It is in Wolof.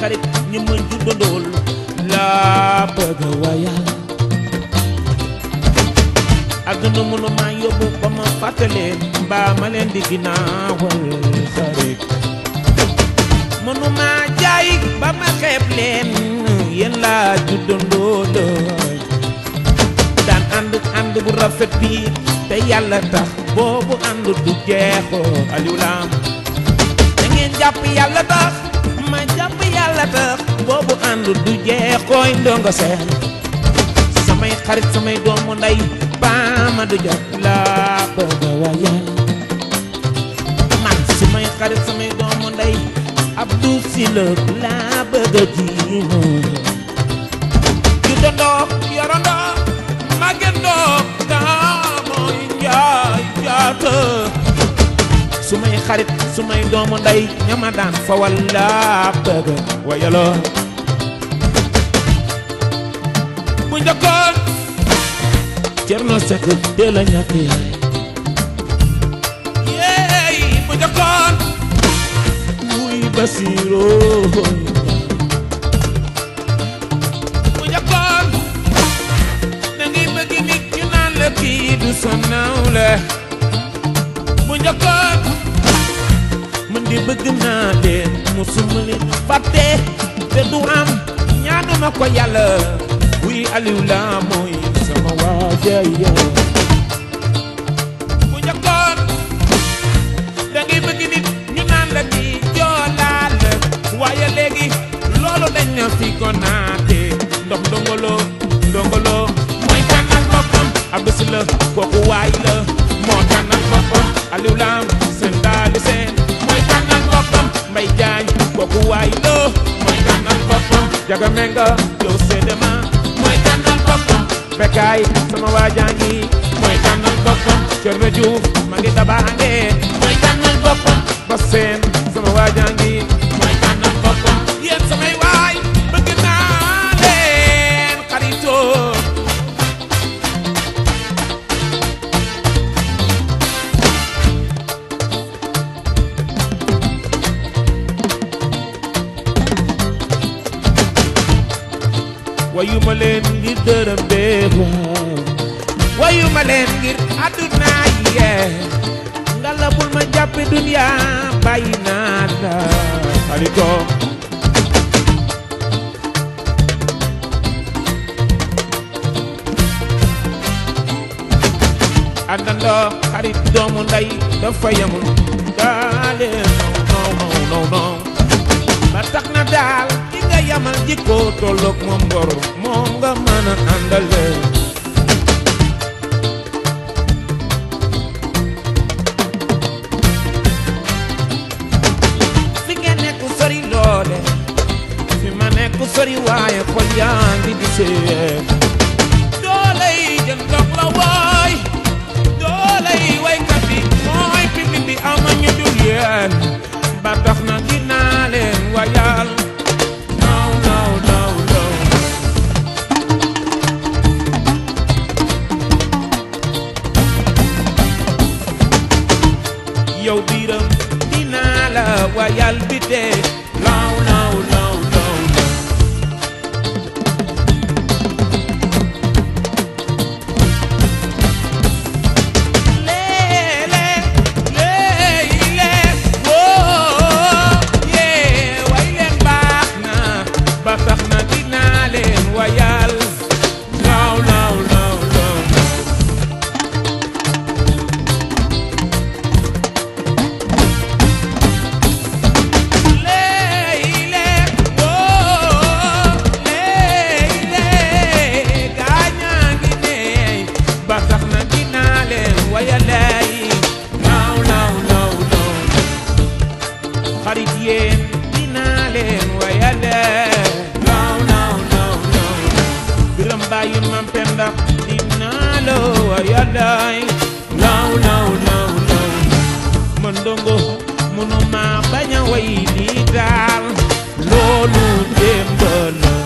xarit ñi ma juddandool laa bëgg wayal àdduna mënu maa yóbbu ba ma fàtte leen mbaa ma leen di ginnaawal xarit mënu maa jaay ba ma xeeb leen yéen laa juddandool daan ànd ànd bu rafet bi te yàlla tax boobu ànd du jeexoo Aliou Lam da ngeen jàpp yàlla tax ma jàpp yàlla tax boobu ànd du jeexooy ndongo seen samay xarit samay doomu ndey baama du jot laa bëgg a waye man samay xarit samay doomu ndey Abdou Sylla laa bëgg a jiino ju dondoo yorondoo màggendoo daa mooy njaay jaata sumay xarit sumay doomu ndey ñama daan fa walla bëgg wayaloo bu njëkkoon Cerno Sekk teel a ñàkk yaay yeey bu njëkkoon muy Basiiroo bu njëkkoon da ngay bëgg nit ñu naan la kii du sa nawle bu njëkkoon man di bëgg naa leen musuma leen fàtte te du am ñaanuma ko yàlla wuy Aliou la mooy sama waaja yow bu njëkkoon da ngay bëgg nit ñu naan la kii joolaal waaye léegi loolu dañ na fi ko naate ndox ndongolo ndongolo mooy tànnal boppam abisi la kooku waay la moo tànnal boppam Aliou Lam seen daali seen mooy tànnal boppam Mbay Jaañ kooku waay la mooy tànnal boppam Jaga Menga yow seedema mooy tànnal boppam Bekaay sama waajaa ngi mooy tànnal boppam Cerno Juuf ma ngi dabaange mooy tànnal boppam ba seen sama waajaa ngi mooy tànnal boppam yéen samay waay bëgg naa leen xaritoo wayu ma leen ngir dërëm bee waaw wayu ma leen ngir àdduna yee ngala bul ma jàppe dunya bàyyi naa la xaritoo àndandoo xarit doomu ndey dafa yemul daale non non non non ba tax na daal ki nga yamal jikko tolloog moom ngor moom nga mën a àndale fi ngeen nekk sori loole fi ma nekk sori waaye xol yaa ngi gisee doole yi jën ndox la waay doole yi waykat bi mooy public bi ama ñu dul yéen ba tax na dinaa leen wayal naw naw naw naw yow biiram dinaa la wayal bi dee law law law law leele leele woo yee way leen baax na ba tax na dinaa leen wayal law law law law leyle woo leyle gaañaa ngi neey ba tax na dinaa leen wayalay law law law law xarit yéen dinaa leen wayale law law law law biram bàyyi mam penda dinaa la wayalay law law law law man ndongo mënuma bañ a way lii daal loolu démb la